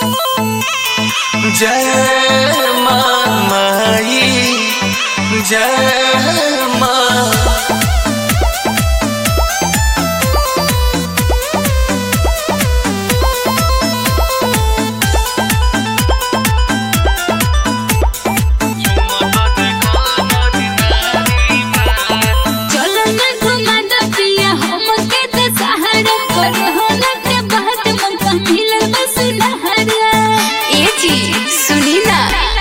जय माँ माई जय माँ चलो ना घुमा दो पिया हमके तो सहारा कोरोना के बाद मौका मिलल बस नहरा ए जी सुनी ना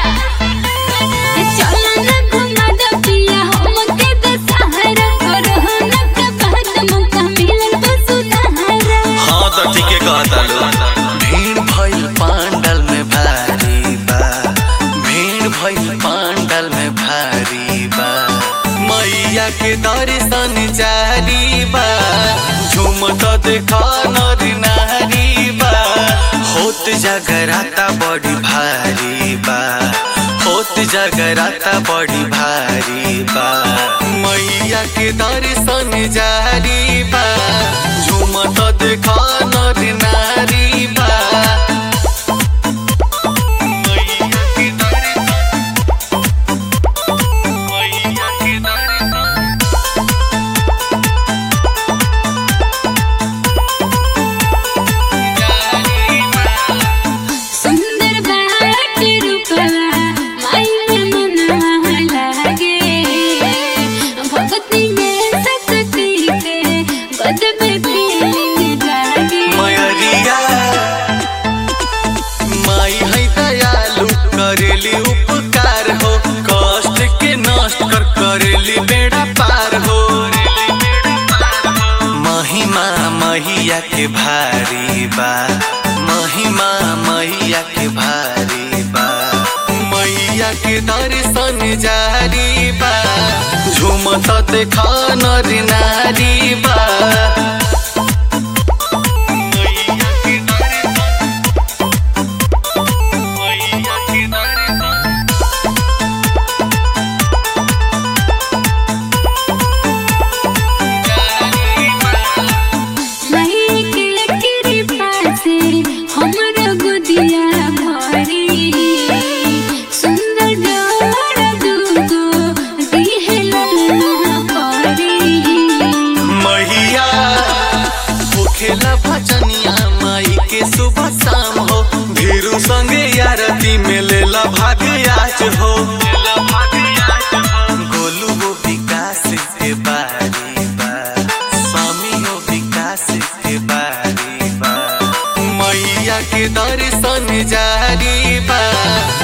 चलो ना घुमा दो पिया हमके तो सहारा कोरोना के बाद मौका मिलल बस नहरा हाँ तो ठीक है कहता लो भीड़ भइल पांडल में भारी बा भीड़ भइल पांडल में भारी बा मैया के दर्शन जारी बा झूमत देखा नर नारी बा होत जगराता बड़ी भारी बा होत जगराता बड़ी भारी बा मैया के दर्शन जारी बा झूमत देखा नर नारी बा मैया के दर्शन मैया के दर्शन सुंदर बाट रूपवा माई में मनवा लागे भक्ति में शक्ति के गजब फीलिंग जागे मयरिया माई है दयालु करेली उपकार हो कष्ट के नष्ट कर करेली बेड़ा पार हो महिमा मैया के भारी बा महिमा मैया के भारी बा मैया के दर्शन जारी बा झूमत देखा नर नारी बा मैया के दर्शन मैया के दर्शन माई के कृपा से हमर गोदिया भरी सुंदर डोर दूगो दिहला परी मैया होखेला भजनिया माई के सुबह शाम हो भीरू संगे आरती में लेला भाग्याच हो गोलू वो विकास के बारी बा स्वामी हो विकास के बारी बा मैया के दर्शन जारी बा